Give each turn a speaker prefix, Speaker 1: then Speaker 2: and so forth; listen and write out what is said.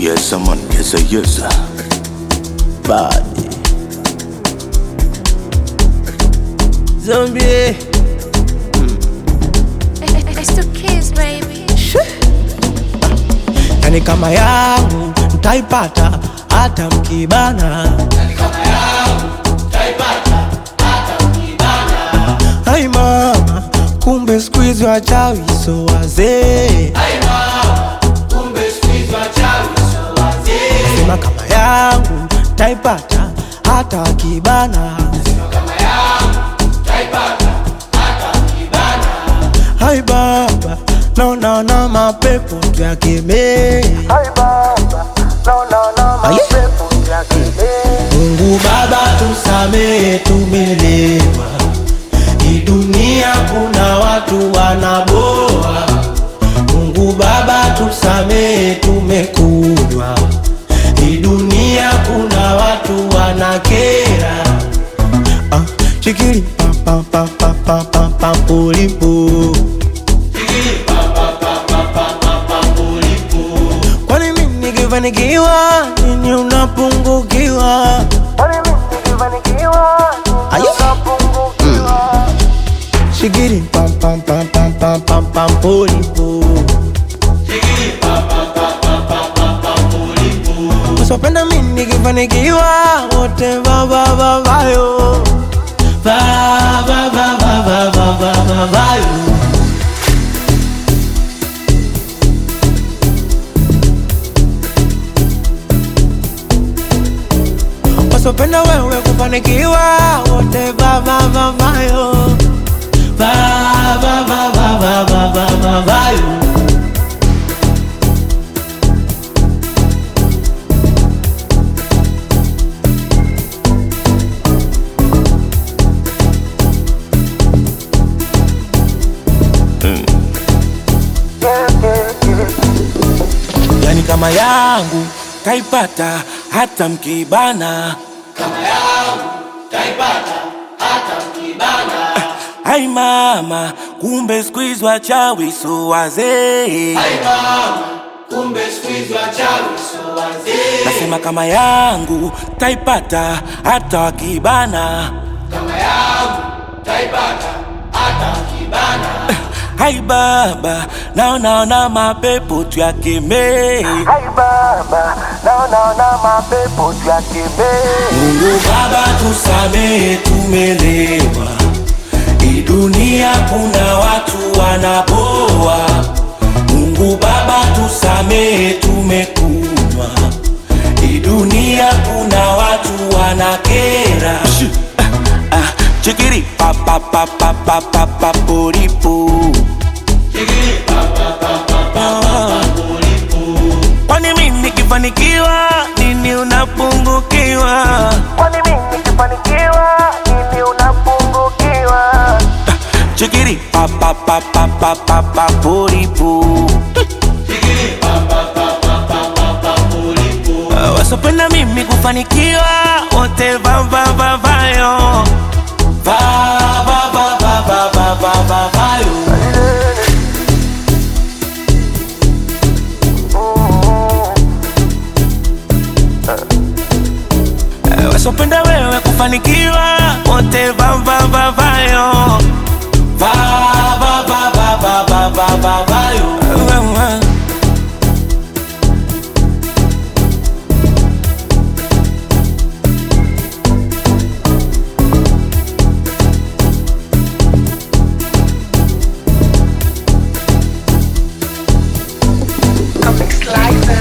Speaker 1: Yes, man, yes, sir, yes, sir. Body.
Speaker 2: Zombie.
Speaker 3: It's the kids, baby.
Speaker 2: Yani kama yangu mtaipata hata mkibana. Hai mama, kumbe siku hizi wachawi so wazee. Sema kama yangu taipata hata wakibana. Hai baba, naona na mapepo tuyakemee. Aye. Mungu Baba tusamehe, tumelewa. Hii dunia kuna watu wanaboa. Mungu Baba tusamehe, tumekunywa. Hii dunia kuna watu wanakera. Ah, chikili pa pa pa pa pa pa pa pulipu. Kwani mimi nikifanikiwa nini unapungukiwa? Aye. Shigiri pam pam pam pam pam pam pam pulipu. Usipenda mimi nikifanikiwa wote va va va va yo. Va va va va va va va va va yo. wasopenda wewe kufanikiwa wote vavavavayo vavavavavavavayo yani kama yangu kaipata hata mkibana Ai mama, kumbe siku hizi wachawi so wazee. Nasema kama yangu taipata hata wakibana. Hai baba, naonaona mapepo tuyakemee. Mungu Baba tusamehe, tumelewa. Hii dunia kuna watu wanaboa. Mungu Baba tusamehe, tumekunywa. Hii dunia kuna watu wanakera. Ah, ah, Chikiri pa pa pa pa pa pa pa poripo. Kwani mimi nikifanikiwa nini unapungukiwa?
Speaker 4: Kwani mimi nikifanikiwa nini unapungukiwa?
Speaker 2: Chikiri pa pa pa pa pa pa pa poripo. Ah, Wasopenda mimi kufanikiwa wote va va va vayo va va va va va va va va vayo Eh, wasopenda wewe kufanikiwa wote va va va vayo va va va va va va va va vayo Eh, eh, eh.
Speaker 4: Comic Slicer.